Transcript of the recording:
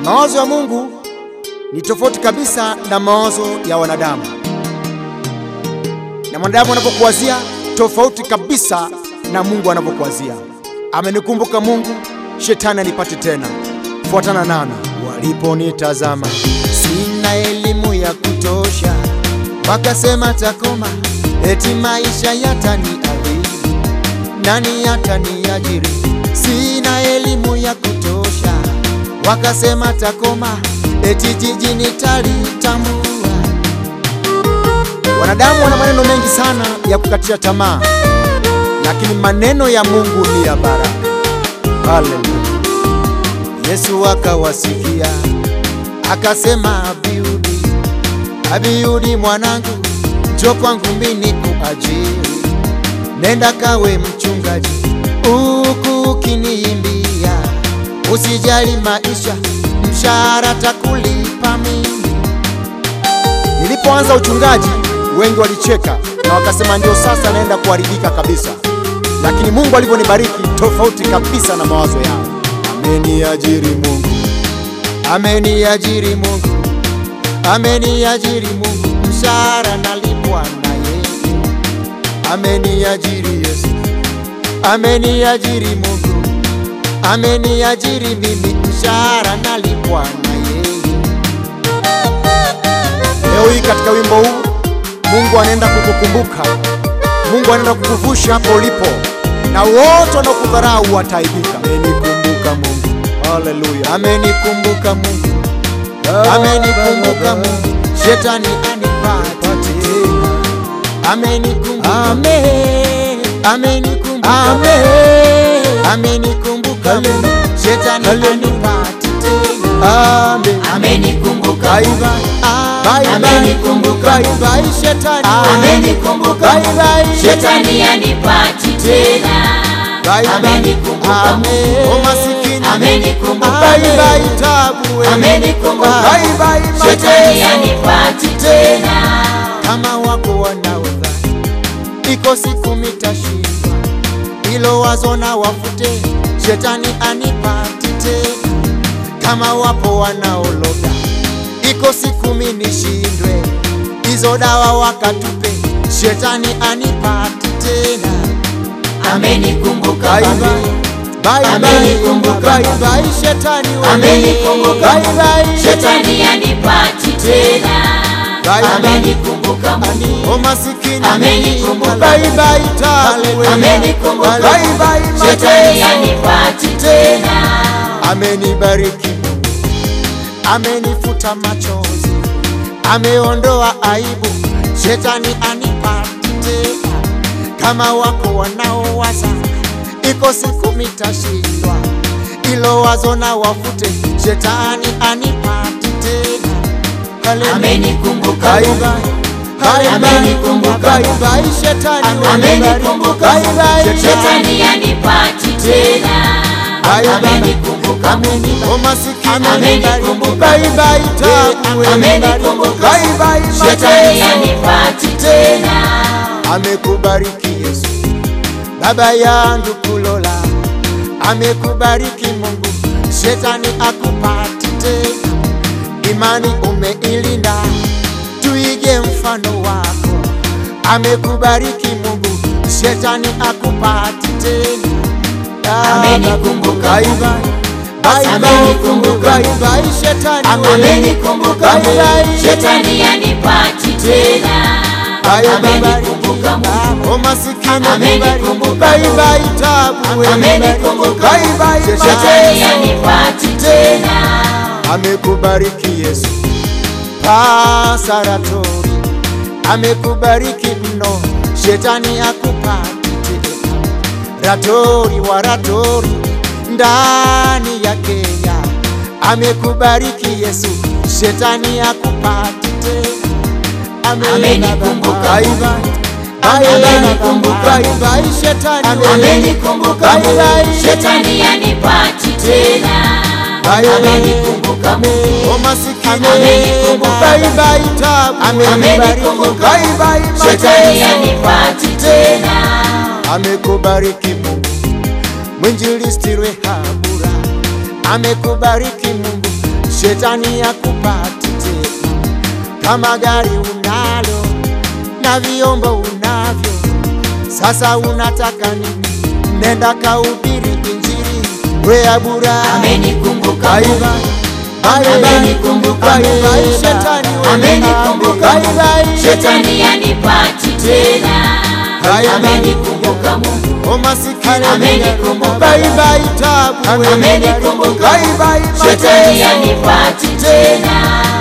Mawazo ya Mungu ni tofauti kabisa na mawazo ya wanadamu, na mwanadamu anapokuwazia tofauti kabisa na Mungu anapokuwazia. Amenikumbuka Mungu, shetani anipate tena. Fuatana nami. Waliponitazama sina elimu ya kutosha, wakasema takoma, eti maisha yataniadhibu, nani yataniajiri? Sina elimu ya kutosha, wakasema takoma, eti jiji nitalitambua. Wanadamu wana maneno mengi sana ya kukatisha tamaa, lakini maneno ya Mungu ni ya baraka. Haleluya! Yesu akawasikia akasema, Abiudi, Abiudi mwanangu, njoo kwangu mimi kuajiri, nenda kawe mchungaji huku ukiniimbia, usijali maisha, mshahara takulipa mimi. Nilipoanza uchungaji wengi walicheka na wakasema ndio sasa naenda kuharibika kabisa, lakini Mungu alivyonibariki tofauti kabisa na mawazo yao. Ameniajiri Mungu, ameniajiri Mungu, ameniajiri Mungu, mshahara nalipwa na yeye. Ameniajiri Yesu, ameniajiri Mungu, ameniajiri mimi, mshahara nalipwa na yeye. Leo hii katika wimbo huu Mungu anaenda kukukumbuka, Mungu anaenda kukuvusha hapo ulipo, na wote wanaokudharau wataibika. Amenikumbuka Mungu, haleluya! Amenikumbuka Mungu, amenikumbuka Mungu, shetani anipate tena. Amenikumbuka, amen, amenikumbuka, amen, amenikumbuka Mungu, shetani anipate tena. Amen, Amenikumbuka bye Mungu. bye, bye bye, Amenikumbuka bye bye, shetani, Amenikumbuka bye bye, Mungu. Shetani anipati tena. Bye bye. Amenikumbuka Amen. Mungu. O masikini. Amenikumbuka Bye Mungu. bye, tabu we. Amenikumbuka Bye Mungu. bye, Shetani mateso. anipati tena. Kama wako wanaodhani iko siku mitashindwa, hilo wazo na wafute, shetani anipati tena. Kama wapo wanaologa, iko siku minishindwe, hizo dawa wakatupe, shetani anipati tena. Amenikumbuka Bye Mungu. bye. Bye bye. Amenikumbuka Bye Mungu. bye, shetani we. Amenikumbuka Bye Mungu. bye. Shetani anipati tena. Bye bye. Amenikumbuka Mungu. O masikini. Amenikumbuka Bye bye, tabu we. Amenikumbuka Bye bye, Mungu. Shetani mateso. anipati tena. Amenibariki Mungu, amenifuta machozi, ameondoa aibu, shetani anipati tena. Kama wako wanaowaza iko siku mitashindwa, ilo wazo na wafute, shetani anipati tena. Haleluya. Amenikumbuka Bye Mungu. bye. Bye bye. Amenikumbuka Bye Mungu. bye, shetani we. Amenikumbuka Bye bye, Mungu. Shetani anipati tena. Bye bye. Amenikumbuka Mungu. O masikini. Amenikumbuka Bye bye, tabu we. Amenikumbuka Bye bye, Shetani mateso. anipati tena. Amekubariki Yesu, baba yangu kulola, amekubariki Mungu, shetani akupati tena. Imani umeilinda, tuige mfano wako. Amekubariki Mungu, shetani akupati tena. Ah, Amenikumbuka bye Mungu. bye. Bye bye. Amenikumbuka Bye Mungu. bye, shetani we. Amenikumbuka Bye bye. Mungu. Shetani anipati tena. Bye bye. Amenikumbuka Mungu. O masikini. Amenikumbuka Bye Mungu. bye, tabu we. Amenikumbuka Bye bye, Mungu. Shetani mateso. anipati tena. amekubariki Yesu. Pasaratori amekubariki mno, shetani akupati tena. Ratori wa ratori ndani ya Kenya amekubariki Yesu, shetani akupati tena. Amenikumbuka Bye Mungu. bye. Bye bye. Amenikumbuka Bye Mungu. bye, shetani we. Amenikumbuka Bye Mungu. bye. Shetani anipati tena. Bye bye. Amenikumbuka Mungu. O masikini. Amenikumbuka Bye bye, tabu. Amenikumbuka Bye bye, Shetani mateso. anipati tena. amekubariki Mungu, mwinjilisti Rehabura amekubariki Mungu, shetani akupati tena. Kama gari unalo na vyombo unavyo, sasa unataka nini? Nenda kahubiri injili, we abura Amenikumbuka Bye Mungu. bye. Bye bye. Amenikumbuka Bye bye. Mungu. Shetani we Amenikumbuka Bye Mungu. bye. Shetani yanipati tena. Bye bye. Amenikumbuka Mungu. O masikini Amenikumbuka Bye Mungu. bye tabu we. Amenikumbuka Bye Mungu. bye Shetani mateso. yanipati tena.